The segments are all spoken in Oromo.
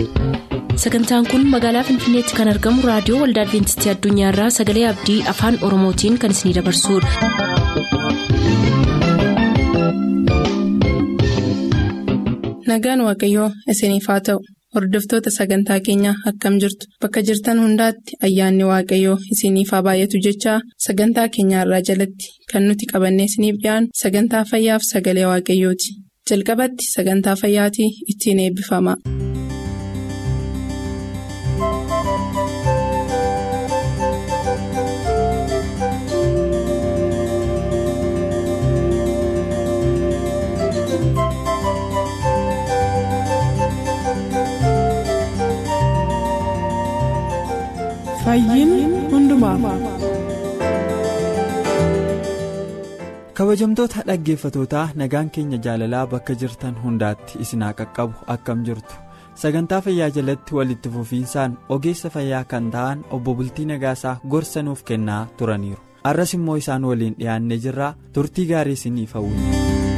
sagantaan kun magaalaa finfinneetti kan argamu raadiyoo waldaa adventistii addunyaarraa sagalee abdii afaan oromootiin kan isinidabarsudha. nagaan waaqayyoo isiniif haa ta'u hordoftoota sagantaa keenyaa akkam jirtu bakka jirtan hundaatti ayyaanni waaqayyoo isiniif haa baay'atu jechaa sagantaa keenyaarraa jalatti kan nuti qabannee isiniif dhiyaanu sagantaa fayyaaf sagalee waaqayyooti jalqabatti sagantaa fayyaatii ittiin eebbifama. kabajamtoota dhaggeeffatootaa nagaan keenya jaalalaa bakka jirtan hundaatti isin haa qaqqabu akkam jirtu sagantaa fayyaa jalatti walitti fufiinsaan ogeessa fayyaa kan ta'an obbo bultii nagaasaa gorsa nuuf kennaa turaniiru arras immoo isaan waliin dhiyaannee jirraa turtii gaarii isiniif hawwina.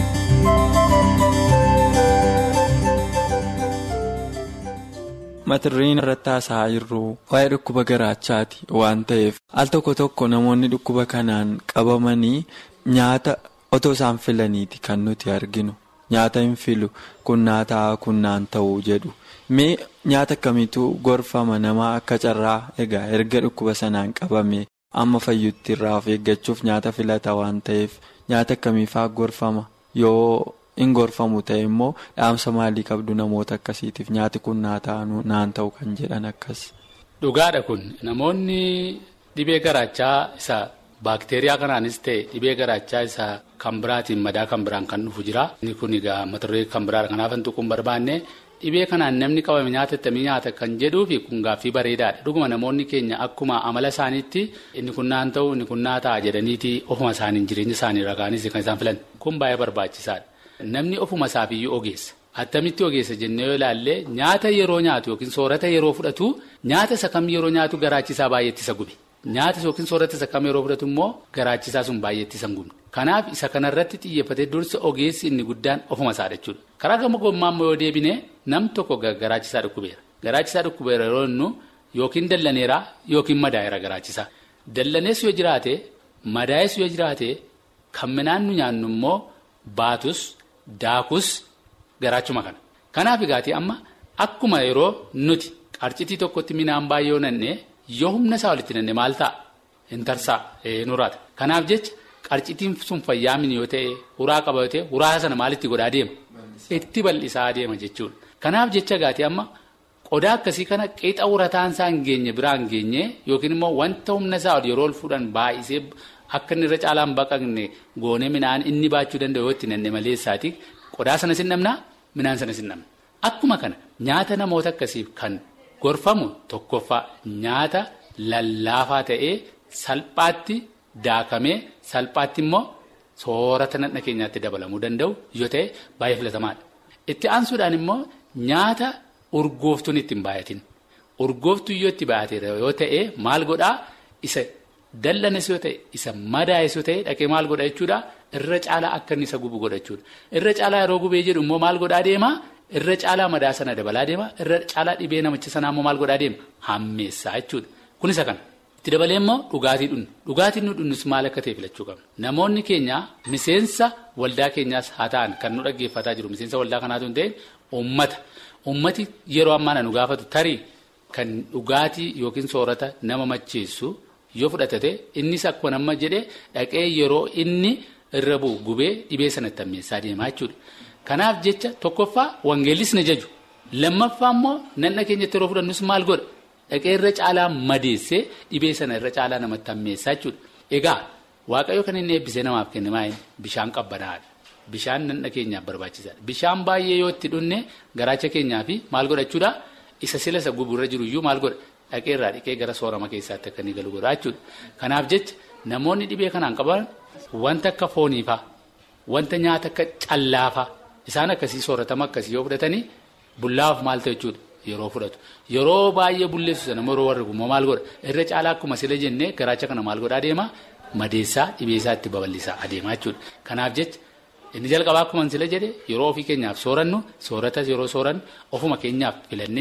matirriin irratti haasa'aa jirru waa'ee dhukkuba garaachaati waan ta'eef al tokko tokko namoonni dhukkuba kanaan qabamanii nyaata otoo isaan filaniiti kan nuti arginu nyaata hin filu kunnaa ta'a kunnaan ta'uu jedhu mee nyaata akkamiitu gorfama namaa akka carraa egaa erga dhukkuba sanaan qabame amma fayyutti irraa of eeggachuuf nyaata filata waan ta'eef nyaata akkamiifaa gorfama yoo. in gorfamu ta'e immoo dhaamsa maalii qabdu namoota akkasiitiif nyaati kun naan ta'u kan jedhan akkas. Dhugaadha kun namoonni dhibee garaachaa isa baakteeriyaa kanaanis ta'e dhibee garaachaa isa kan biraatiin madaa kan biraan kan dhufu jira. Inni kun egaa mata-duree kan biraadha kanaaf hin tuquun barbaanne dhibee kanaan namni qabame nyaata ittamii nyaata kan jedhuu fi kun gaaffii bareedaadha. Dhuguma namoonni keenya akkuma amala isaaniitti inni kun naan ta'u inni kun naa ta'a jedhaniiti ofuma isaaniin jireenya isaanii ragaanis kan isaan filan kun baay'ee barbaachisaadha. Namni ofuma isaafiyyuu ogeessa attamitti ogeessa jennee yoo ilaalle nyaata yeroo nyaatu yookiin soorata yeroo fudhatu nyaata isa kam yeroo nyaatu garaachisaa baay'eetti isa gube nyaata yookiin soorata isa kam yeroo fudhatu immoo garaachisaa sun baay'eetti isa gubne kanaaf isa kanarratti xiyyeeffatee dursa ogeessi inni guddaan ofuma isaa jechuudha karaa gama gommaa immoo yoo deebine nam tokko garaachisaa dhukkubeera garaachisaa dhukkubeera yeroo innu yookiin dallaneera yookiin madaa'eera garaachisaa dallanees yoo jiraate madaa'es yoo jiraate kan midhaan nu nyaannu immoo baatus. Daakus garaachuma kana kanaaf egaati amma akkuma yeroo nuti qarcitii tokkotti midhaan baay'ee yoo nanne yoo humna isaa walitti nanne maal ta'a hin tarsaa nuraata kanaaf jecha qarcitiin sun fayyaamin yoo ta'e huraa qaba yoo ta'e huraa sana maalitti godhaa deema itti bal'isaa deema jechuudha kanaaf jecha egaati amma qodaa akkasii kana qixa urataan isaa hin geenye biraa hin geenye yookiin immoo wanta humna isaa yeroo ol fuudhan baay'isee. Akka inni irra caalaan baqaqne goonee midhaan inni baachuu danda'u yoo itti nanne maleessaati qodaa sana sin namnaa midhaan sana sin namna akkuma kana nyaata namoota akkasiif kan gorfamu tokkoffaa nyaata lallaafaa ta'ee salphaatti daakamee salphaatti immoo soorata nadha keenyaatti dabalamuu danda'u yoo ta'e baay'ee filatamaadha. Itti aansuudhaan immoo nyaata urgooftuun itti hin baay'atin urgooftuu yoo itti baay'ateera yoo ta'e maal godhaa isa. Dallanes yoo ta'e isa madaa'es yoo ta'e dhaqee maal godha jechuudha irra caalaa akka inni isa gubu godha jechuudha irra caalaa yeroo gubee jedhu immoo maal godhaa deema irra caalaa madaa sana dabalaa deema irra caalaa dhibee namicha sanaa immoo maal godhaa deema hammeessaa jechuudha kun isa kana itti dabalee immoo dhugaatii dhunnu dhugaatiin nu dhunnus maal akka ta'e filachuu qabna namoonni keenya miseensa waldaa keenyaas haa ta'an kan nu dhaggeeffataa jiru miseensa waldaa kanaatu hin ta'in uummata uummati yeroo ammaa nu gaafatu tarii kan dhugaatii yookiin soorata nama macheessu. yoo fudhatate innis akkuma nama jedhee dhaqee yeroo inni irra bu'u gubee dhibee sanatti hammeessaa deemaa jechuudha. Kanaaf jecha tokkoffaa wangeellis na jaju lammaffaa immoo nanna keenyatti yeroo fudhannus maal godha dhaqee irra caalaa madeessee dhibee sana irra caalaa namatti hammeessaa jechuudha. Egaa waaqayyo kan inni eebbisee namaaf kenne maa'in bishaan qabbanaadha. Bishaan nanna keenyaaf barbaachisaadha. Bishaan baay'ee yoo itti dhunne garaacha keenyaaf maal godhachuudha isa sila isa guburra jiru iyyuu maal godha. Dhaqee irraa dhiqee gara soorama keessaatti akka inni galu godha jechuudha. Kanaaf jecha namoonni dhibee kanaan qaban wanta akka fooniifaa wanta nyaata akka callaafaa isaan akkasii sooratama akkasii yoo fudhatanii bullaaf maal ta'u jechuudha yeroo fudhatu. Yeroo baay'ee bulleessu sana yeroo warri gummoo maal godha irra caalaa akkuma sila jennee garaacha kana maal godhaa adeema madeessaa dhibee isaa itti babal'isaa adeemaa jechuudha. Kanaaf jecha inni jalqabaa akkuma sila jedhe yeroo ofii keenyaaf soorannu soorata yeroo soorannu ofuma keenyaaf filannee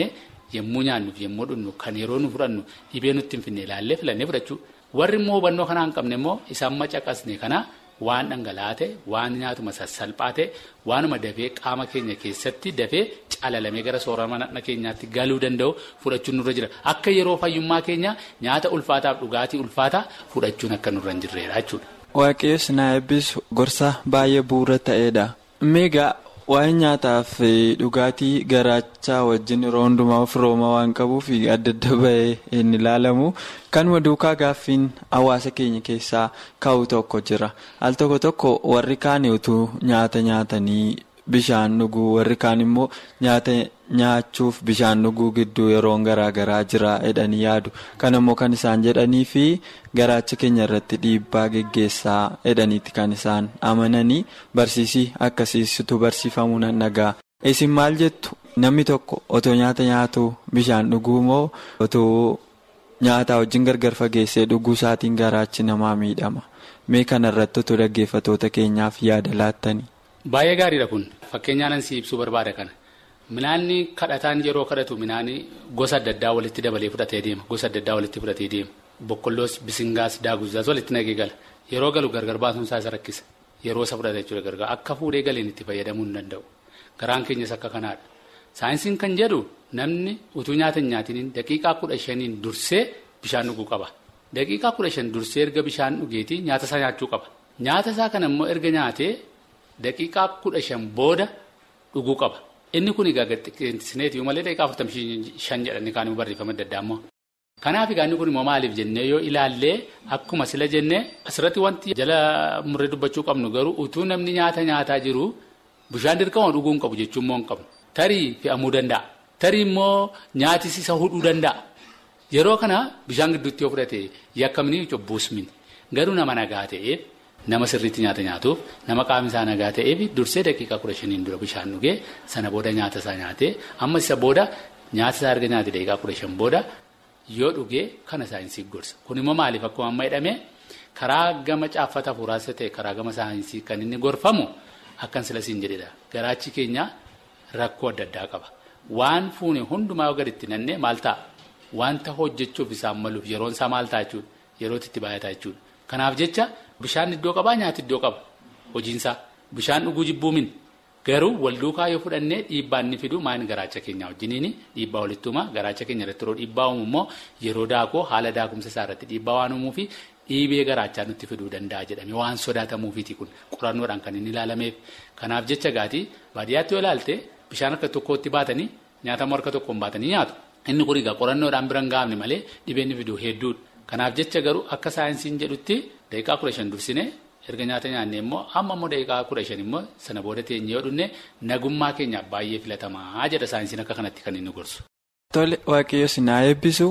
yommuu nyaannuuf yommuu dhugnu kan yeroo nu fudhannu dhibee nutti hin finne ilaallee filannee fudhachuu warri immoo hubannoo kanaa hin qabne immoo isaan macaqasne kana waan dhangala'aa ta'e waan nyaatuma sassalphaa ta'e waanuma dafee qaama keenya keessatti dafee calalamee gara soorama keenyaatti galuu danda'u fudhachuun nurra jira akka yeroo fayyummaa keenya nyaata ulfaataaf dhugaatii ulfaataa fudhachuun akka nurra hin jirreedha jechuudha. Waaqayyoon na eebbisu gorsa baay'ee bu'uura ta'edha. Meegaa waa'ee nyaataa fi dhugaatii garaachaa wajjin yeroo hundumaa firooma waan qabuuf adda adda bahee hin ilaalamu. Kanuma duukaa gaaffiin hawaasa keenya keessaa ka'u tokko jira. Al tokko tokko warri kaan utuu nyaata nyaatanii bishaan dhuguu warri kaan immoo nyaata nyaachuuf bishaan dhuguu gidduu yeroon garaa garaa jira jedhanii yaadu. Kan immoo kan isaan jedhanii fi garaacha keenya irratti dhiibbaa geggeessaa jedhaniiti kan isaan amananii barsiisii akkasiisitu barsiifamuu nan dhagaa. Isin maal jettu namni tokko otoo nyaata nyaatu bishaan dhuguu moo otoo nyaataa wajjin gargar fageessee dhuguu isaatiin garaachi namaa miidhama. Mee kana irratti otoo dhaggeeffatoota keenyaaf yaada laattanii. Baay'ee gaariidha kun fakkeenyaan ansi ibsuu barbaada kana minaanni kadhataan yeroo kadhatu minaanni gosa adda addaa walitti dabalee fudhatee deema gosa adda addaa walitti fudhatee deema boqqolloos bisingaas daaguzzaas walitti nagee gala yeroo galu gargar baasuun isaa isa rakkisa yeroo isa fudhata jechuudha gargar akka fuudhee galeen itti fayyadamuu hin danda'u garaan keenyas akka kanaadha saayinsiin kan jedhu namni utuu nyaata hin nyaatiniin daqiiqaa kudha shaniin dursee bishaan dhuguu qaba daqiiqaa kudha shan dursee erga bishaan dhugeetii nyaata isaa nyaachuu qaba nyaata isaa kana immoo erga nyaatee. Daqiiqaa kudha shan booda dhuguu qaba. Inni kun egaa xiqqeessineeti malee daqiiqaa afurtamii shan jedhanii kaan immoo barreeffama adda addaa immoo. Kanaaf egaa inni kun immoo maaliif jennee yoo ilaallee akkuma sila jennee asirratti wanti jala murree dubbachuu qabnu garuu utuu namni nyaata nyaataa jiru bishaan dirqama dhuguu hin qabu jechuun immoo hin qabnu. Tarii fe'amuu danda'a. Tarii immoo nyaatis isa hudhuu danda'a. Yeroo kana bishaan gidduutti yoo fudhate yakkamni cobbuusmin garuu nama nagaa ta'eef. Nama sirriitti nyaata nyaatuuf nama qaamni isaa nagaa ta'eef dursee daqiiqaa kudha shaniin dura bishaan dhugee sana booda nyaata isaa nyaatee amma isa booda nyaata isaa erga nyaate daqiiqaa kudha shan booda yoo dhugee kana saayinsii gorsa. Kun immoo maaliif akkuma amma jedhame karaa gama caaffata hafuuraas ta'e karaa gama saayinsii kan inni gorfamu akkan sila siin jedhedha. Garaachi keenya rakkoo adda addaa qaba. Waan fuune hundumaa yoo gaditti nannee maal ta'a? Wanta hojjechuuf isaan maluuf yeroon isaa maal ta'a jechuudha? Yerootti itti baay'ataa jechuudha. Kanaaf jecha bishaan iddoo qabaa nyaati iddoo qaba hojiinsaa bishaan dhuguu jibbuumin garuu wal duukaa yoo fudhannee dhiibbaa inni fidu maayini garaacha keenya wajjiniin dhiibbaa walitti uumaa garaacha keenya irratti yeroo dhiibbaa uumu immoo yeroo daakoo haala daakumsa isaa irratti dhiibbaa waan uumuu fi dhiibee garaachaa nutti fiduu danda'a jedhame waan sodaatamuufiiti kun qorannoodhaan kan inni ilaalameef kanaaf jecha gaatii baadiyyaatti yoo ilaalte bishaan harka tokkootti baatanii nyaatamu harka tokkoon baatanii nyaatu inni kun egaa qorannoodhaan bira hin gaafne malee dhibee inni fidu hedduudha. Kanaaf jecha garuu akka saayinsiin jedhutti daqiiqaa kudha shan dursine erga nyaata nyaanne immoo amma immoo daqiiqaa kudha shan immoo sana booda teenye yoo dhunne nagummaa keenyaaf baay'ee filatamaa jedha saayinsiin akka kanatti kan inni gorsu. Tole waaqayyo si naa eebbisu.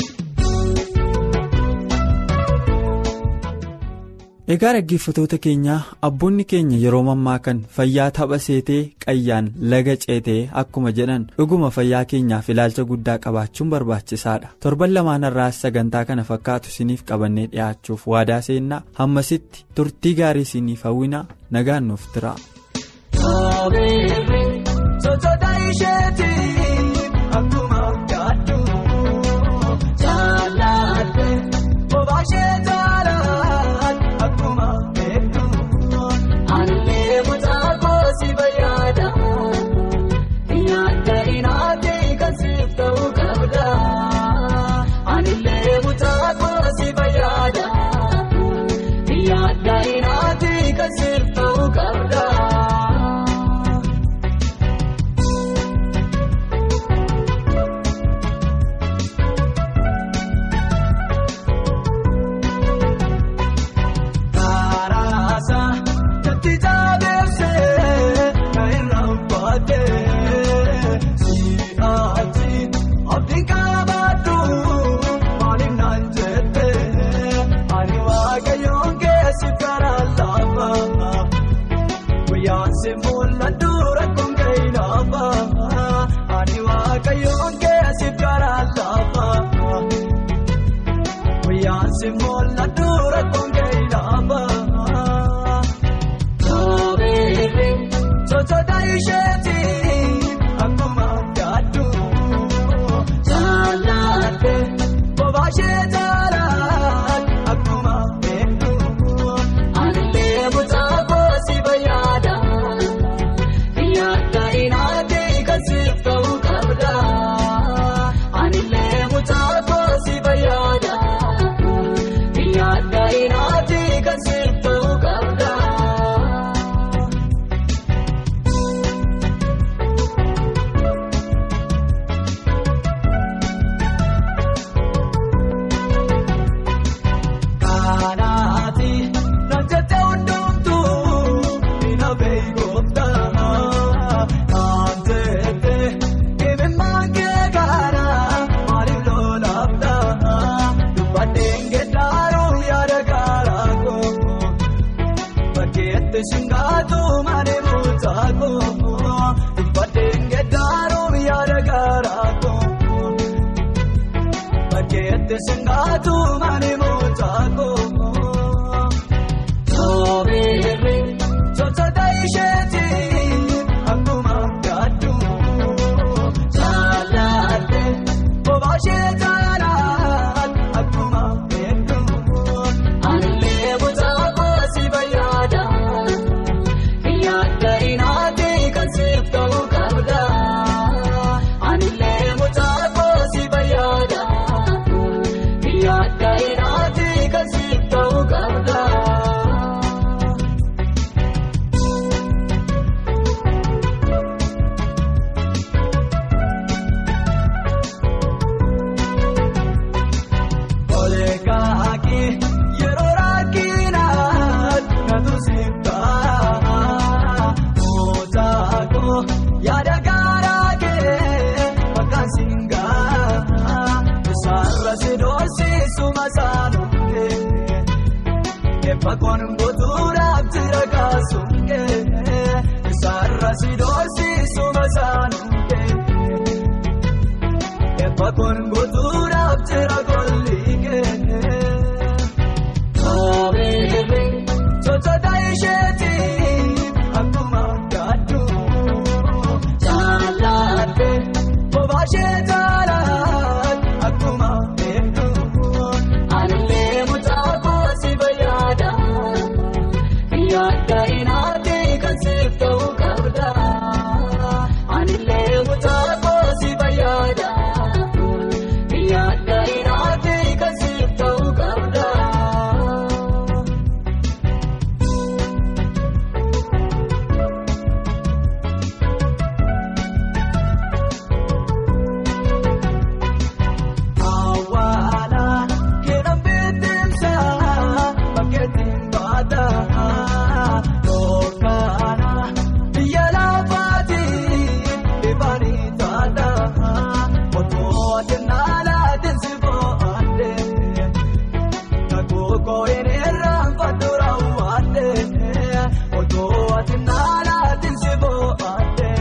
Egaa dhaggeeffatoota keenyaa abboonni keenya yeroo mammaa kan fayyaa tapha seetee qayyaan laga ceetee akkuma jedhan dhuguma fayyaa keenyaaf ilaalcha guddaa qabaachuun barbaachisaadha torban lamaan irraas sagantaa kana fakkaatu isiniif qabannee dhiyaachuuf waadaa seennaa hammasitti turtii gaarii isiniif hawwinaa nagaan nuuf tira. Kun. Teessumnaatu malee mootaako. Soobirri sochota isheeti akkuma gaaddu. Jaalladhe bobaa ishee jaalaan akkuma beektu. Anillee mootaako si fayyada. Yaadda inaati kan siif ta'uu qabda. Anillee mootaako si fayyada. Yaadda inaati kan siif ta'uu qabda. Olekaaki yeroo rakkinaan natu sibbaa. Mootaako yaada gaaraa kee bakka singaa. Isaarra si doorsisu masaanuukee. Eebba kun guutuudhaaf jira kaasuukee. Isaarra si doorsisu masaanuukee. Eebba kun guutuudhaaf jira golliikee. Soobirri sochota isheeti akkuma gaaddu. Jaalladhe bobaa ishee jaalaan akkuma beektu. Anillee mootaako si fayyada. Yaadda inaati kan siif ta'uu qabda. Anillee mootaako si fayyada. Yaadda inaati kan siif ta'uu qabda. Awwaala keedhaan bittinsa bakkeettiin baata. Dhookana biyya lafaatiin dhibaanii taata. Otoo addunyaa laatiin si bo'aadde. Kakuukoo inni irraan fatura waadde. Otoo addunyaa laatiin si bo'aadde.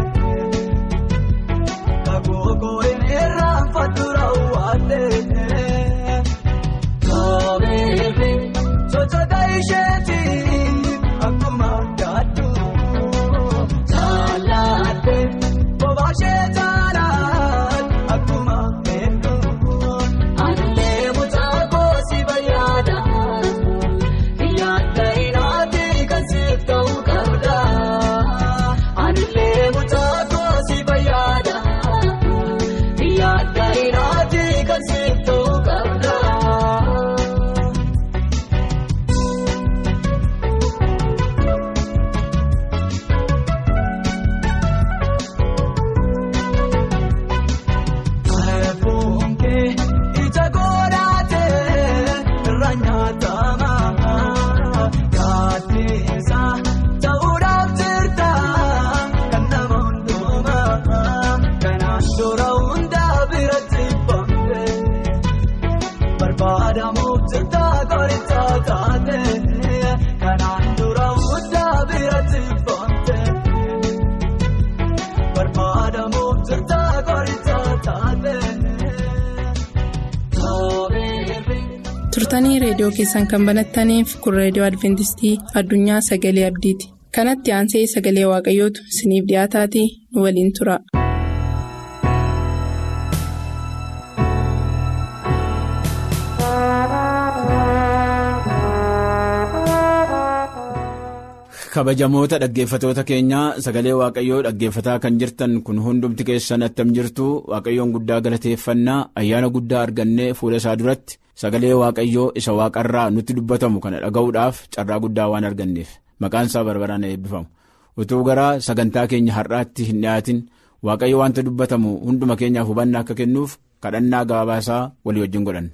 Kakuukoo inni irraan fatura waadde. Soobirri sochota isheeti akkuma gaaddu. Jaalladhe bobaa ishee jaalaan akkuma beektu. Anillee mootaako si fayyada. Yaadda inaati kan siif ta'uu qabda. Anillee mootaako si fayyada. Yaadda inaati kan siif ta'uu qabda. Fuunkee ija godhatee irra nyaatama. Gaaddeessa ta'uudhaaf jirta kan nama hundumaa. Kanaan dura hundaa biratti bamte. Barbaadamuuf jirta qoricha taate. Kanaan dura hundaa biratti bamte. Barbaadamuuf jirta qoricha taate. Soobirri. turtanii reediyoo keessan kan banattaniif kun reediyoo adventistii addunyaa sagalee abdiiti kanatti aansee sagalee waaqayyootu isiniif dhiyaataatii nu waliin tura. kabajamoota dhaggeeffatoota keenyaa sagalee waaqayyoo dhaggeeffataa kan jirtan kun hundumti keessan attam jirtu waaqayyoon guddaa galateeffannaa ayyaana guddaa argannee fuula isaa duratti sagalee waaqayyoo isa waaqarraa nutti dubbatamu kana dhaga'uudhaaf carraa guddaa waan arganneef maqaan isaa barbaraan eebbifamu utuu gara sagantaa keenya har'aatti hin dhiyaatin waaqayyo wanta dubbatamu hunduma keenyaaf hubannaa akka kennuuf kadhannaa gabaabaasaa walii wajjin godhanna.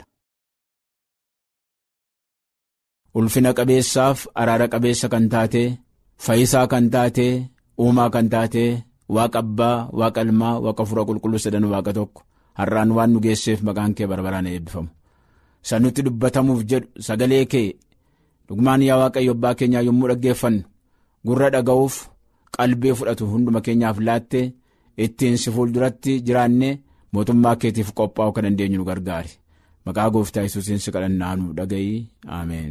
ulfina qabeessaaf araara qabeessa kan taate fayyisaa kan taate uumaa kan taate waaqa abbaa waaqa ilmaa waaqa fura qulqulluu sadan waaqa tokko har'aan waan nu geesseef maqaan kee barbaraan eebbifamu sanutti dubbatamuuf jedhu sagalee kee dhugmaan yaa waaqayyo abbaa keenyaa yommuu dhaggeeffannu gurra dhaga'uuf qalbii fudhatu hunduma keenyaaf laatte ittiin si fuulduratti jiraanne mootummaa keetiif qophaa'uu kan dandeenyu nu gargaari maqaa gooftaa yesuusiin si kadhannaa nuuf dhaga'i ameen.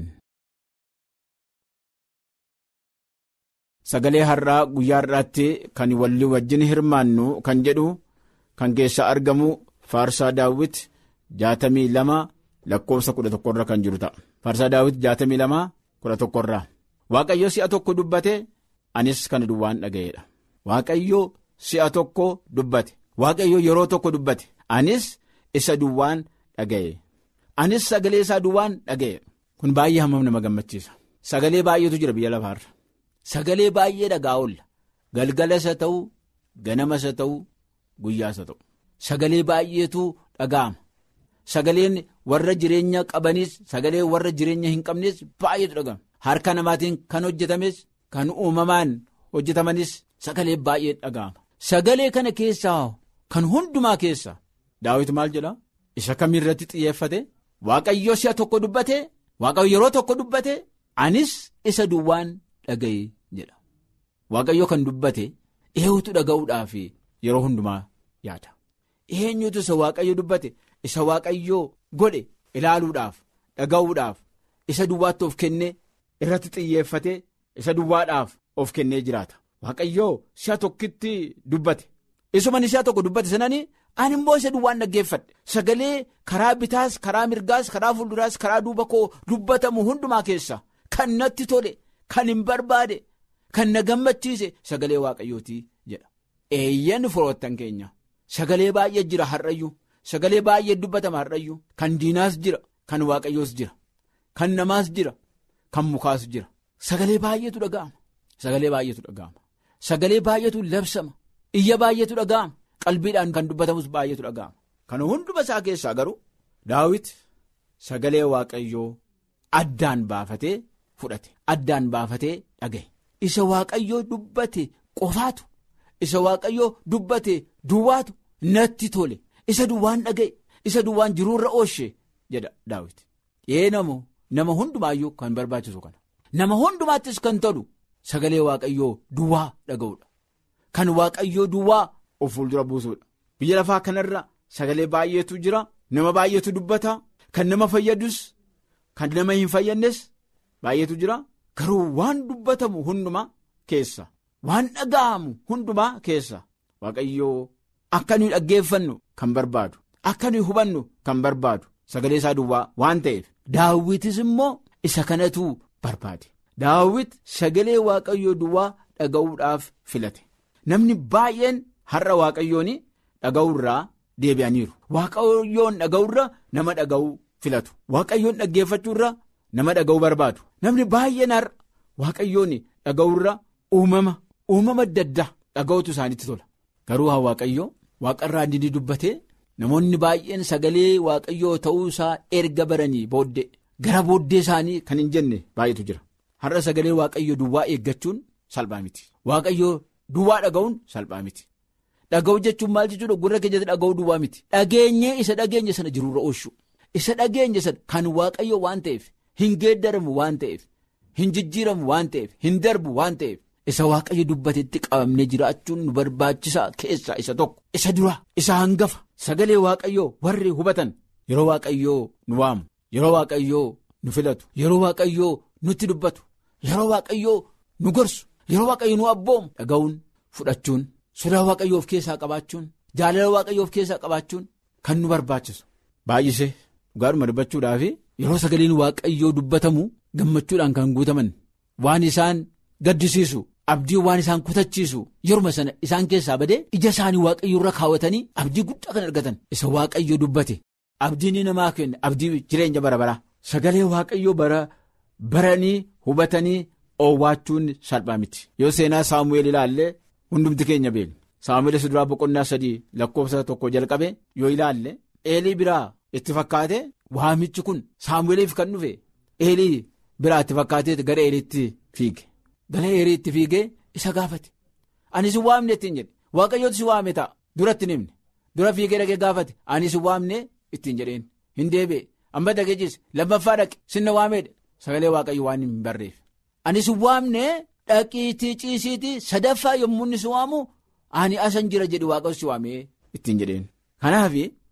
Sagalee har'aa guyyaa har'aatti kan walii wajjin hirmaannu kan jedhu kan keessaa argamu faarsaa daawwit jaatamii lama lakkoofsa kudha tokkorra kan jiru ta'a. Faarsaa daawwit jaatamii lama kudha tokkorraa. Waaqayyo si'a tokko dubbate anis kana duwwaan dhaga'eedha. Waaqayyo si'a tokko dubbate. Waaqayyo yeroo tokko dubbate anis isa duwwaan dhaga'e. Anis sagalee isaa duwwaan dhaga'e. Kun baay'ee hammam nama gammachiisa. Sagalee baay'eetu jira biyya lafaarra. Sagalee baay'ee dhagaa oolla. Galgalas haa ta'u, ganamas haa ta'u, guyyaas haa ta'u. Sagalee baay'eetu dhaga'ama. Sagaleen warra jireenya qabanis sagalee warra jireenya hin qabnes baay'eetu dhaga'ama. Harka namaatiin kan hojjetames kan uumamaan hojjetamanis sagalee baay'ee dhaga'ama. Sagalee kana keessaa kan hundumaa keessa daawit maal jedha isa kamiirratti xiyyeeffate waaqayyo si'a tokko dubbate waaqayyo yeroo tokko dubbate anis isa duwwaan dhaga'e jedha. Waaqayyo kan dubbate eenyutu dhaga'uudhaaf yeroo hundumaa yaada. Eenyutu isa waaqayyo dubbate isa waaqayyo godhe ilaaluudhaaf dhaga'uudhaaf isa duwwaatti of kennee irratti xiyyeeffate isa duwwaadhaaf of kennee jiraata. Waaqayyoo si'a tokkitti dubbate isuma si'a tokko dubbate sananii ani immoo isa duwwaan dhaggeeffadhe sagalee karaa bitaas karaa mirgaas karaa fuulduraas karaa duuba koo dubbatamu hundumaa keessa kan natti tole kan hin barbaade kan na gammachiise sagalee waaqayyootii jedha. Eeyyan firoottan keenya sagalee baay'ee jira har'ayyuu sagalee baay'ee dubbatama har'ayyuu kan diinaas jira kan waaqayyoos jira kan namaas jira kan mukaas jira sagalee baay'eetu dhaga'ama sagalee baay'eetu dhaga'ama. Sagalee baay'eetu labsama iyya baay'eetu dhaga'ama qalbiidhaan kan dubbatamus baay'eetu dhaga'ama kana hunduma isaa keessaa garuu daawit sagalee waaqayyoo addaan baafatee fudhate addaan baafatee dhaga'e isa waaqayyoo dubbate qofaatu isa waaqayyoo dubbate duwwaatu natti tole isa duwwaan dhaga'e isa duwwaan jiruurra oolche jedha daawit ee namoo nama hundumaayyuu kan barbaachisu kana nama hundumaattis kan tolu. Sagalee waaqayyoo duwwaa dhaga'uudha. Kan waaqayyoo duwwaa of fuuldura buusuudha. Biyya lafaa kanarra sagalee baay'eetu jira. Nama baay'eetu dubbata. Kan nama fayyadus kan nama hin fayyadnes baay'eetu jira. Garuu waan dubbatamu hundumaa keessa waan dhaga'amu hundumaa keessa waaqayyoo akka nuyi dhaggeeffannu kan barbaadu akka nuyi hubannu kan barbaadu sagalee isaa duwwaa waan ta'eef daawwitis immoo isa kanatu barbaade. Daawit sagalee waaqayyoo duwwaa dhaga'uudhaaf filate namni baay'een har'a waaqayyoon dhaga'uurraa deebi'aniiru waaqayyoon dhaga'uurra nama dhaga'uu filatu waaqayyoon dhaggeeffachuurra nama dhaga'uu barbaadu namni baay'een har'a waaqayyoon dhaga'uurra uumama uumama adda addaa dhaga'utu isaanitti tola garuu haa waaqayyoo waaqarraa inni dubbatee namoonni baay'een sagalee waaqayyoo ta'uu isaa erga baranii booddee gara booddee isaanii kan hin jenne baay'eetu jira. Har'a sagalee waaqayyo duwwaa eeggachuun salphaa miti. Waaqayyoo duwwaa dhaga'uun salphaa miti. Dhaga'u jechuun maal jechuudha gurra keenyatti dhaga'uu duwwaa miti. Dhageenyee isa dhageenye sana jiruurra oolchu. Isa dhageenye sana kan waaqayyo waan ta'eef hin geeddaramu waan ta'eef hin jijjiiramu waan ta'eef hin darbu waan ta'eef isa waaqayyo dubbatetti qabamnee jiraachuun nu barbaachisaa keessaa isa tokko. Isa dura isa hangafa sagalee waaqayyoo warri hubatan yeroo waaqayyoo nu waamu yeroo waaqayyoo nu filatu yeroo waaqayyoo nutti dubbatu. Yeroo waaqayyoo nu gorsu yeroo waaqayyo nu abboomu dhaga'uun fudhachuun sodaa waaqayyoo of keessaa qabaachuun jaalala waaqayyoo of keessaa qabaachuun kan nu barbaachisu. Baay'isee dhugaadhuma dubbachuudhaaf yeroo sagaleen waaqayyoo dubbatamu gammachuudhaan kan guutaman waan isaan gaddisiisu abdii waan isaan kutachiisu yeruma sana isaan keessaa badee ija isaanii waaqayyo irra kaawwatanii abdii guddaa kan argatan isa waaqayyo dubbate abdiin namaa kenna abdii jireenya bara baraa sagalee waaqayyoo bara. Baranii hubatanii oowwaachuun salphaa miti yoo seenaa saamu'eel ilaalle hundumti keenya beekna saamu'eel isa duraa boqonnaa sadii lakkoofsa tokko jalqabe yoo ilaalle eelii biraa itti fakkaate waamichi kun saamu'eeliif kan dhufe eelii biraa itti fakkaatee gara eeliitti fiige gara eeliitti fiigee isa gaafate ani si waamne ittiin jedhe waaqayyooti si waame ta'a duratti nimne dura fiigee dhaqee gaafate ani si waamne ittiin jedheen hin deebi'e amma dhaqee ciise lammaffaa dhaqe sinna waameedha. Sagalee waaqayyo waan hin barreef ani si waamne dhaqiitii ciisiitii sadaffaa yommuu inni si waamu ani asan jira jedhi waaqayyo si waamee ittiin jedheen. Kanaaf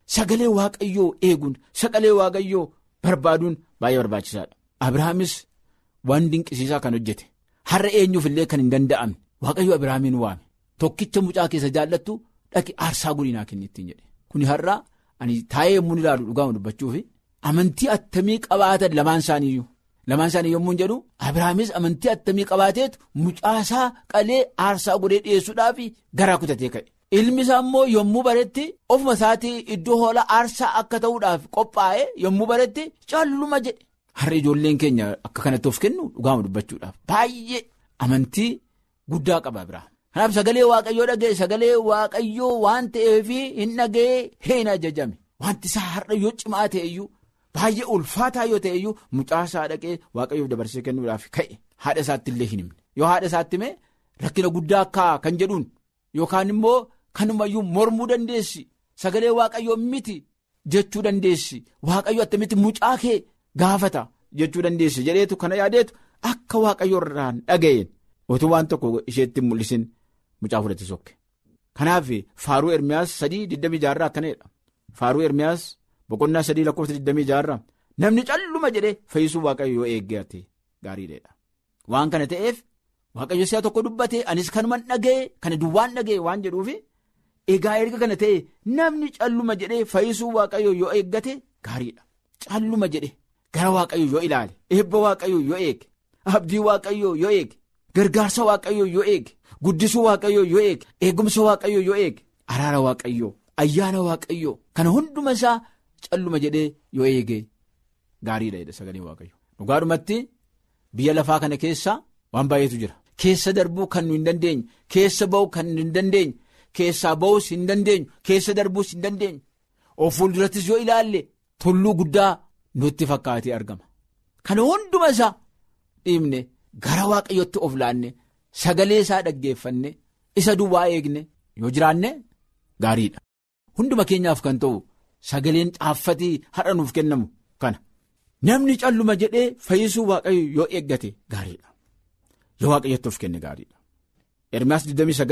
sagalee waaqayyoo eeguun sagalee waaqayyoo barbaaduun baay'ee barbaachisaadha. Abiraamis waan dinqisiisaa kan hojjete har'a eenyuuf illee kan hin danda'amne waaqayyo Abiraamiin waame tokkicha mucaa keessa jaallattu dhaqi aarsaa godinaa kennittiin jedhe kuni har'a ani taa'ee yemmuu ilaalu dhugaama dubbachuufi amantii attamii qabaatan lamaan isaaniiyyuu lamaan isaanii yommuu jedhu Abiraamis amantii attamii qabaateetu mucaasaa qalee aarsaa godhee dhiyeessuudhaaf garaa kutatee ka'e. Ilmi isaa immoo yommuu baretti ofuma isaatii iddoo hoolaa aarsaa akka ta'uudhaaf qophaa'e yommuu baretti calluma jedhe. Har'a ijoolleen keenya akka kanatti of kennu dhugaama dubbachuudhaaf baay'ee amantii guddaa qaba Abiraam. Kanaaf sagalee waaqayyoo dhaga'e sagalee waaqayyoo waan ta'eef hin dhaga'ee hin ajajame wanti isaa har'a yoo cimaa ta'eyyuu baay'ee ulfaataa yoo ta'eyyuu mucaasaa dhaqee waaqayyoof dabarsee kennuudhaaf ka'e haadha isaatti illee hin himne yoo haadha isaatti hime rakkina guddaa akka kan jedhuun yookaan immoo kanumayyuu mormuu dandeessi sagalee waaqayyoo miti jechuu dandeessi waaqayyo attamitti mucaa kee gaafata jechuu dandeessi jedheetu kana yaadeetu akka waaqayyo irraan dhaga'een otuu waan tokko isheetti mul'isin mucaa fudhate sokke. Kanaaf faaruu Ermiyaas sadii digdamii jaarraa akkanadha. Faaruu Ermiyaas boqonnaa sadii lakkoofsa digdamii jaarraa namni calluma jedhee fayyisuu waaqayyo yoo eeggate gaariidha. Waan kana ta'eef waaqayyo si'a tokko dubbate anis kanuman dhaga'e kana duwwaan dhaga'e waan jedhuufi egaa erga kana ta'e namni calluma jedhee fayyisuu waaqayyo yoo eeggate gaariidha. Calluma jedhe gara waaqayyo yoo ilaale eebba waaqayyo yoo eege abdii waaqayyo yoo eege gargaarsa waaqayyo yoo eege. Guddisuu waaqayyoo yoo eege eegumsa waaqayyoo yoo eege araara waaqayyoo ayyaana waaqayyoo kana hunduma isaa calluma jedhee yoo eege gaariidha jedha sagalee waaqayyo. Dhugaadhumatti biyya lafaa kana keessa waan baay'eetu jira. Keessa darbuu kan nu hin dandeenye keessa ba'uu kan hin dandeenye keessaa ba'uus hin dandeenyu keessa darbuus hin dandeenyu of fuuldurattis yoo ilaalle tulluu guddaa nutti fakkaatee argama. Kana hunduma isaa dhiibne gara waaqayyootti of laanne. Sagalee isaa dhaggeeffanne isa duwwaa eegne yoo jiraanne gaariidha. Hunduma keenyaaf kan ta'u sagaleen caaffatii har'a nuuf kennamu kana. Namni calluma jedhee fayyisuu waaqayyo yoo eeggate gaariidha. Yoo waaqayyotti of kenne gaariidha. Ermiyaas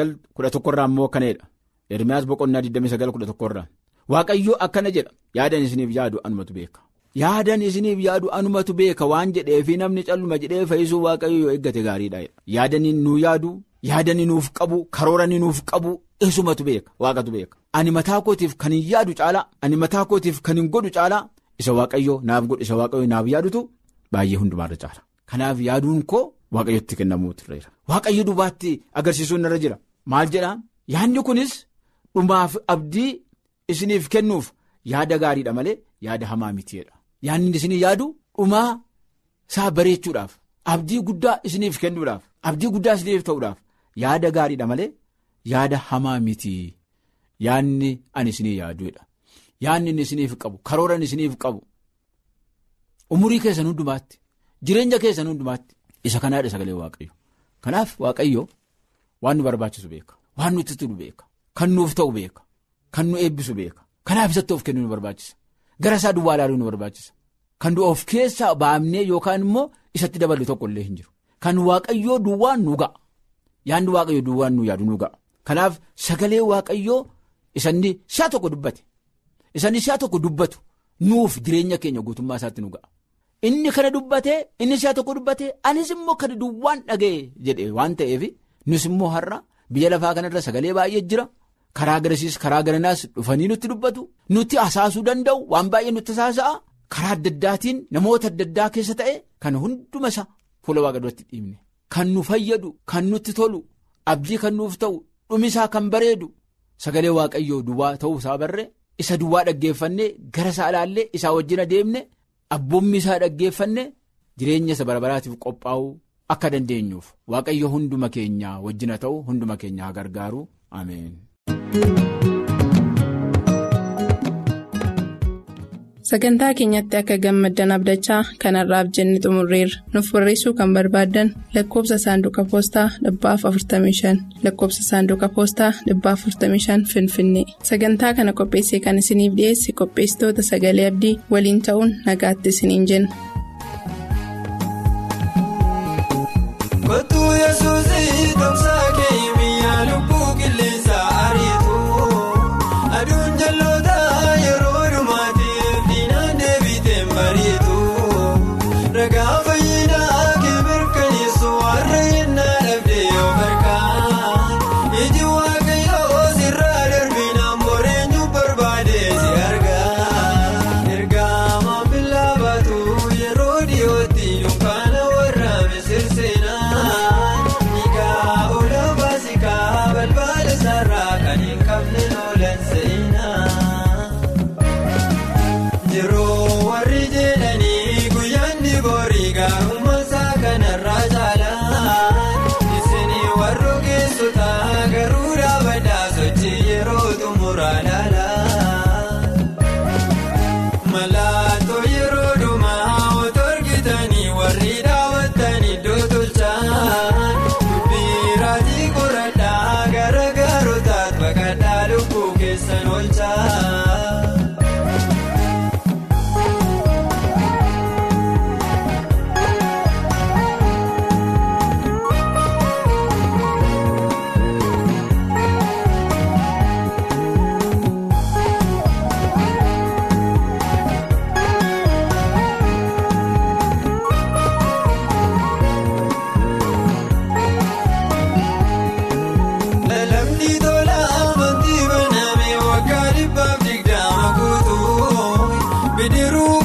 29 irraa immoo akkanadha. Ermiyaas boqonnaa 29 irraa. Waaqayyo akkana jedha yaadan isiniif yaadu anumatu beeka. Yaadan isiniif yaadu anumatu beeka waan jedheefi namni calluma jedhee fayyisuu waaqayyo yoo eeggate gaariidha. Yaadanii nuu yaadu yaadanii nuuf qabu karooranii nuuf qabu isumatu beeka waaqatu beeka. Ani mataa kootiif kan hin yaadu caalaa ani mataa kootiif kan hin godhu caalaa isa waaqayyo naaf godhu isa waaqayyo naaf yaadutu baay'ee hundumaarra caala. Kanaaf yaaduun koo waaqayyotti kennamuutu irra Waaqayyo dubaatti agarsiisuun irra jira maal jedhaa yaadni kunis dhumaaf abdii isiniif kennuuf yaada gaariidha malee yaada hamaa mitiidha. Yaadni isinii yaadu dhumaa isaa bareechuudhaaf abdii guddaa isiniif kennuudhaaf abdii guddaa isiniif ta'uudhaaf yaada gaariidha malee yaada hamaa miti yaadni ani isinii yaaduudha. Yaadni inni isiniif qabu karooran isiniif qabu umurii keessan hundumaatti jireenya keessan hundumaatti isa kanaadha sagalee waaqayyo. Kanaaf waaqayyo waan nu barbaachisu beeka waan nutti tolu beeka kan nuuf ta'u beeka kan nu eebbisu beeka kanaaf isatti of kennu nu barbaachisa. Gara isaa duwwaa ilaaluu nu barbaachisa. Kan of keessaa baafnee yookaan immoo isatti dabalu tokko illee hin jiru. Kan waaqayyoo duwwaan nu ga'a. Yaanni waaqayyoo duwwaan nu yaadu nu ga'a. Kanaaf sagalee waaqayyoo isanni si'a tokko dubbate. Isanni si'a tokko dubbatu nuuf jireenya keenya guutummaa isaatti nu ga'a. Inni kana dubbate inni si'a tokko dubbate anis immoo kana duwwaan dhaga'e jedhe waan ta'eef nus immoo har'a biyya lafaa kanarra sagalee baay'ee jira. Karaa garasiis karaa garanaas dhufanii nutti dubbatu nutti hasaasuu danda'u waan baay'ee nutti hasaasa'a karaa adda addaatiin namoota adda addaa keessa ta'e kan hunduma isaa fuula waaqa duratti dhiibne kan nu fayyadu kan nutti tolu abdii kan nuuf ta'u dhumisaa kan bareedu sagalee waaqayyoo duwwaa ta'uu isaa barree isa duwwaa dhaggeeffannee gara isaa ilaallee isaa wajjin adeemne abboommi isaa dhaggeeffanne jireenya isa barabaraatiif qophaa'uu akka dandeenyuuf waaqayyo hunduma keenya wajjina ta'u hunduma keenya haa gargaaru ameen. Sagantaa keenyatti akka gammaddan abdachaa kanarraaf jenne xumurreerra. Nuuf barreessuu kan barbaaddan lakkoofsa saanduqa poostaa dhibbaaf 45 lakkoofsa saanduqa poostaa dhibbaaf 45 Finfinnee. Sagantaa kana qopheessee kan isiniif dhiyeesse qopheessitoota sagalee abdii waliin ta'uun nagaatti isiniin jenna. Aduun jalloota yeroo. bidiruu